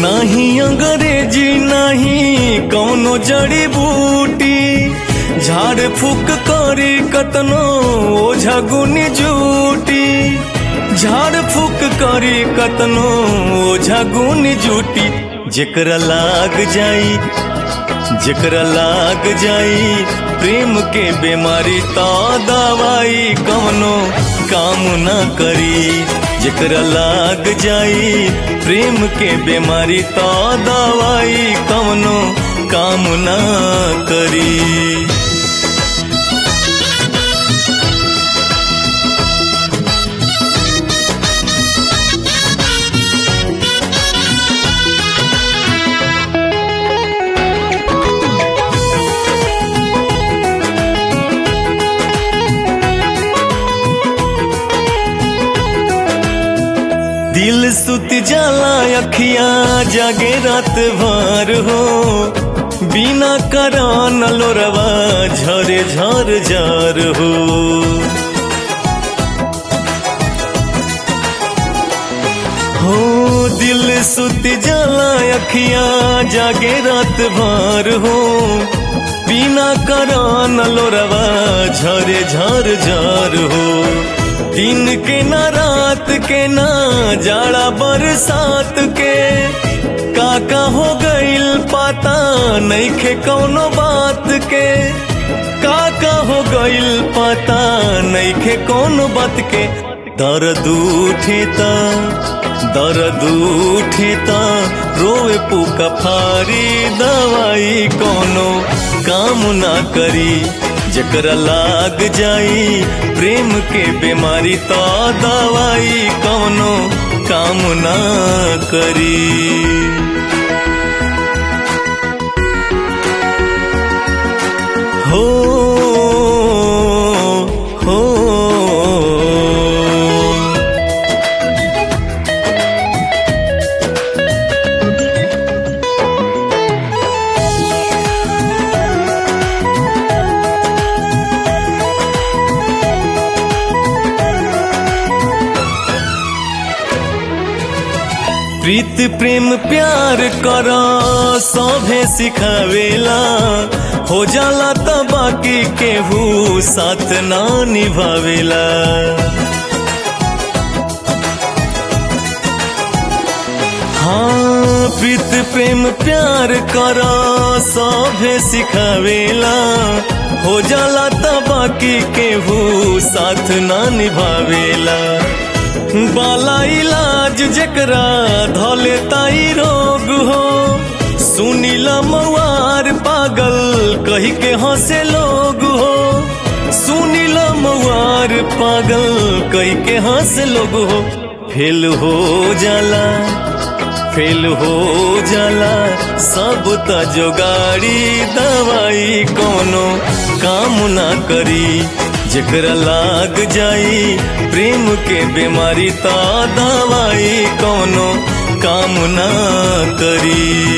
नाही अंग्रेजी नाही कौनो जड़ी बूटी झाड़ फूक करी कतनो ओझा गुनी जूटी झाड़ फूक करी कतनो ओझा गुनी जूटी जेकरा लाग जाई जेकरा लाग जाई प्रेम के बीमारी तो दवाई कवनो काम न करी जेकरा लाग जाई प्रेम के बीमारी तो दवाई कवनो काम न करी दिल सुत जाला अखिया जागे रात भर हो बिना करान लोरवा झरे झर झर हो हो दिल सुत जाला अखिया जागे रात भर हो बिना करान लोरवा झरे झर झर हो दिन के ना रात के ना जाड़ा बरसात के काका हो गईल पाता नहीं खे कौनो बात के काका हो गईल पाता नहीं खे कौनो बात के दर्द उठे ता दर्द उठे ता रोए पुका फारी दवाई कोनो काम ना करी जकरा लाग जाई प्रेम के बीमारी तो दवाई कौनो काम ना करी हो हो प्रीत प्रेम प्यार कर सभे सिखावेला हो जाला त बाकी केहू साथ ना निभावेला हाँ प्रीत प्रेम प्यार कर सभे सिखावेला हो जाला त बाकी केहू साथ ना निभावेला बाला इलाज जकरा धले ताई रोग हो सुनीला मवार पागल कही के हंसे लोग हो सुनीला मवार पागल कही के हंसे लोग हो फेल हो जाला फेल हो जाला सब त जोगाड़ी दवाई कोनो काम ना करी जकरा लाग जाई प्रेम के बीमारी तो दवाई कोनो काम ना करी